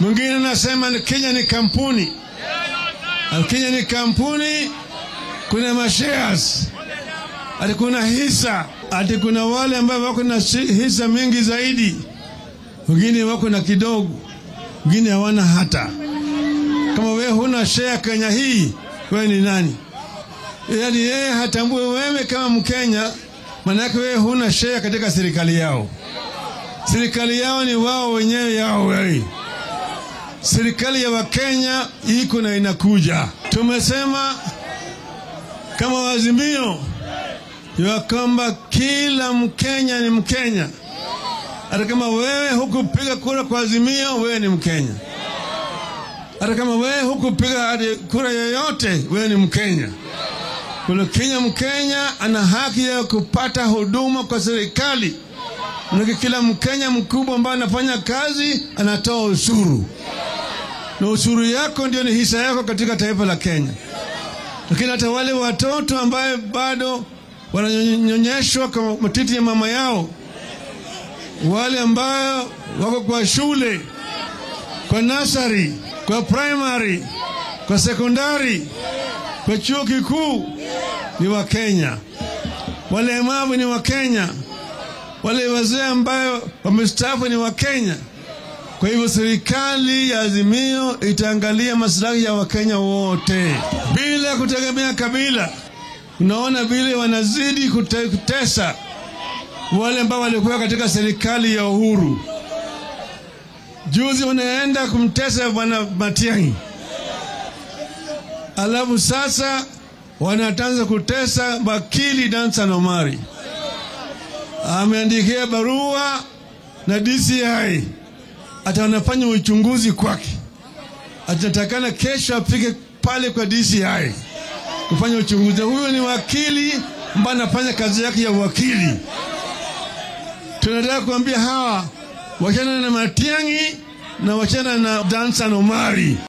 Mwingine anasema ni Kenya ni kampuni. Kenya ni kampuni, kuna mashares, ati kuna hisa, ati kuna wale ambao wako na hisa mingi zaidi, wengine wako na kidogo, wengine hawana hata. Kama wewe huna share Kenya hii, wewe ni nani? Yaani yeye hatambue wewe kama Mkenya, maanake wewe huna share katika serikali yao. Serikali yao ni wao wenyewe yao wewe. Serikali ya Wakenya iko na inakuja. Tumesema kama wazimio ya kwamba kila Mkenya ni Mkenya, hata kama wewe hukupiga kura kwa Azimio, wewe ni Mkenya. Hata kama wewe hukupiga kura yoyote, wewe ni Mkenya. Kule Kenya, Mkenya ana haki ya kupata huduma kwa serikali. Manake kila Mkenya mkubwa ambaye anafanya kazi anatoa ushuru, na ushuru yako ndio ni hisa yako katika taifa la Kenya. Lakini hata wale watoto ambaye bado wananyonyeshwa kwa matiti ya mama yao, wale ambao wako kwa shule, kwa nasari, kwa primary, kwa sekondari, kwa chuo kikuu ni Wakenya. Walemavu ni Wakenya. Wale wazee ambayo wamestaafu ni Wakenya. Kwa hivyo serikali ya Azimio itaangalia maslahi ya Wakenya wote bila kutegemea kabila. Unaona vile wanazidi kute, kutesa wale ambao walikuwa katika serikali ya Uhuru. Juzi wanaenda kumtesa bwana Matiang'i, alafu sasa wanatanza kutesa wakili Dansan Omari. Ameandikia barua na DCI hata wanafanya uchunguzi kwake, atatakana kesho afike pale kwa DCI kufanya uchunguzi. Huyo ni wakili ambaye anafanya kazi yake ya wakili. Tunataka kuambia hawa wachana na Matiang'i na wachana na Dansan Omari.